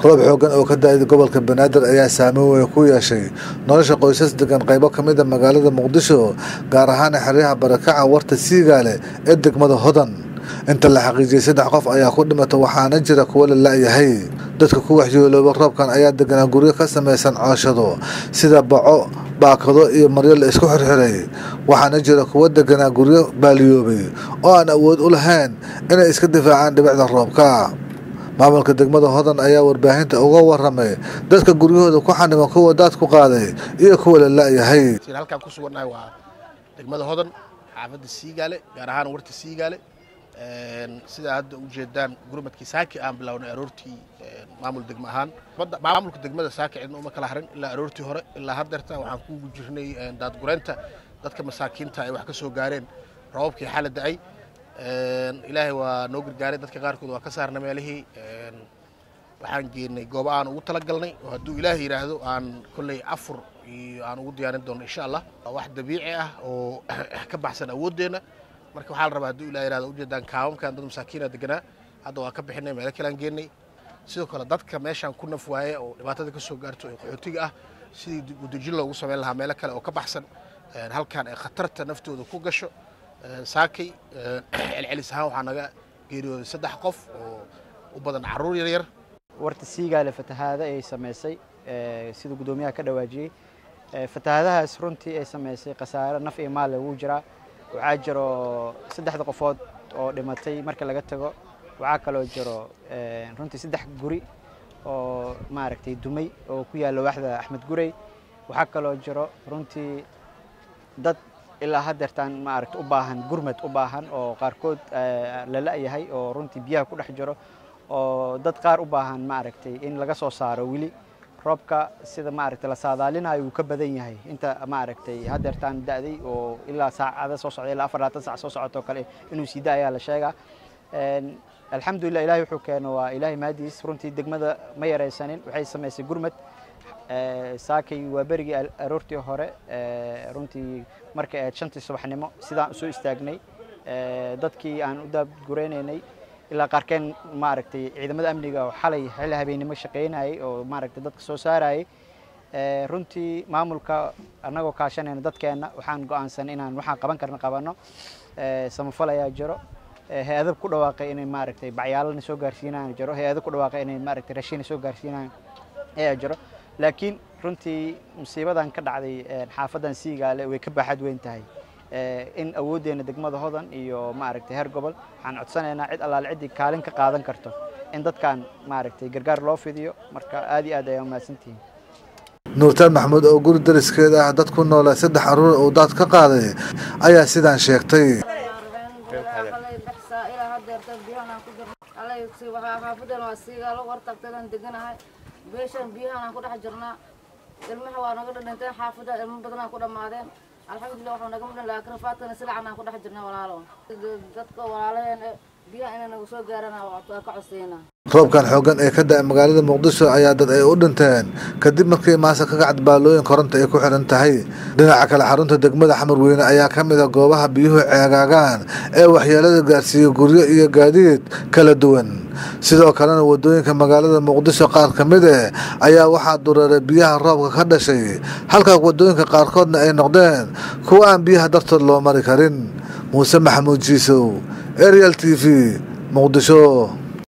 roob xoogan oo ka da-ay gobolka banaadir ayaa saameyn weyn ku yeeshay nolosha qoysas degan qaybo ka mid a magaalada muqdisho gaar ahaan xeryaha barakaca warta siigaale ee degmada hodan inta la xaqiijiyey saddex qof ayaa ku dhimata waxaana jira kuwo la la-yahay dadka ku waxyeelooba roobkan ayaa deganaa guryo ka samaysan cooshado sida baco baakado iyo maryo la isku xirxiray waxaana jira kuwo deganaa guryo baaliyoobay oo aan awood u lahayn inay iska difaacaan dhibicda roobka maamulka degmada hodan ayaa warbaahinta uga waramay dadka guryahooda ku xaniman kuwa daad ku qaaday iyo kuwa la la-yahay halkaan ku sugannahay waa degmada hodan xaafadda siigaale gaar ahaan warta siigaale sidaa hadda u jeedaan gurmadkii saaki aan bilownay aroortii maamul degmo ahaan maamulka degmada saaki cidna uma kala harin ilaa aroortii hore ilaa haddeerta waxaan kugu jirnay daadgureynta dadka masaakiinta ay wax ka soo gaareen roobabkii xala da-ay ilaahay waa noo gargaaray dadka qaarkood waa ka saarna meelihii waxaan geenay goobo aan ugu talagalnay oo hadduu ilaahay yidhaahdo aan kolley afur iyo aan ugu diyaarin doono insha allah wax dabiici ah oo ka baxsan awooddeenna marka waxaa la rabaa hadduu ilahay yidhahdo ujeedaan kaawamkan dad masaakiina deganaa hadda waa ka bixinay meelo kale aan geenay sidoo kale dadka meeshaan ku naf waaye oo dhibaatada ka soo gaarto ee qaxootiga ah sidii udejin loogu samayn lahaa meelo kale oo ka baxsan halkaan ay khatarta naftooda ku gasho saakay celcelis ahaan waxaa naga geeriyooday saddex qof oo u badan carruur yaryar warta siigaale fatahaada ay samaysay sida guddoomiyaha ka dhawaajiyey fatahaadahaas runtii ay samaysay khasaare naf iyo maal ugu jiraa waxaa jiro saddexda qofood oo dhimatay marka laga tago waxaa kaloo jiro runtii saddex guri oo maaragtay dumay oo ku yaalla waaxda axmed gurey waxaa kaloo jiro runtii dad ilaa haddeertaan maaragta u baahan gurmad u baahan oo qaarkood la la-yahay oo runtii biyaha ku dhex jiro oo dad qaar u baahan maaragtay in laga soo saaro weli roobka sida maaragtay la saadaalinayo wuu ka badan yahay inta maaragtay haddeertaan da-day oo ilaa saacada soo socda ilaa afar labaatan sac soo socotoo kale inuu sii da ayaa la sheegaa alxamdulillah ilahay wuxuu keeno waa ilaahay maadiis runtii degmada ma yaraysanin waxay samaysay gurmad saakay waa berigii aroortii hore runtii markay ahayd shantii subaxnimo sidaan usoo istaagnay dadkii aan u daabgureynaynay ilaa qaarkeen maaragtay ciidamada amniga oo xalay xilli habeennimo shaqaynayay oo maaragtay dadka soo saarayay runtii maamulka annagoo kaashanayna dadkeenna waxaan go-aansan inaan waxaan qaban karna qabanno samafal ayaa jiro hay-adab ku dhawaaqay inay maaragtay bacyaalana soo gaarsiinayaan jiro hay-adab ku dhawaaqay inay maaragtay rashiina soo gaarsiinayaan ayaa jiro laakiin runtii musiibadan ka dhacday xaafadan siigaale way ka baaxad weyn tahay in awooddeena degmada hodan iyo maaragtay heer gobol waxaan codsanaynaa cid allaale ciddii kaalin ka qaadan karto in dadkan maaragtay gargaar loo fidiyo marka aad iyo aad ayaa umahadsantihiin nuurtaan maxamuud oo guri dariskeeda ah dad ku noolaa saddex carruur uu daad ka qaaday ayaa sidaan sheegtay xaafadan waa siigaalo wartagtadan deganahay beeshan biyahan aan ku dhex jirnaa ilmaha waa naga dhadhinteen xaafada ilmo badan aan ku dhammaadeen alxamdulilah waxaa naga midhan laakiin rafaadkana silacan aan ku dhex jirnaa walaalo dadka walaalaheen biyaha inay nagu soo gaaraan waa ka codsaynaa roobkan xoogan ee ka da-ay magaalada muqdisho ayaa dad ay u dhinteen kadib markii maasa ka gacad baalooyin koronta ay ku xiran tahay dhinaca kale xarunta degmada xamarweyne ayaa ka mid a goobaha biyuhu ceegaagaan ee waxyeelada gaarsiiyey guryo iyo gaadiid kala duwan sidoo kalena wadooyinka magaalada muqdisho qaar ka mid eh ayaa waxaa dureeray biyaha roobka ka dhashay halka wadooyinka qaarkoodna ay noqdeen kuwa aan biyaha dartood loo mari karin muuse maxamuud jiisow ariel t v muqdisho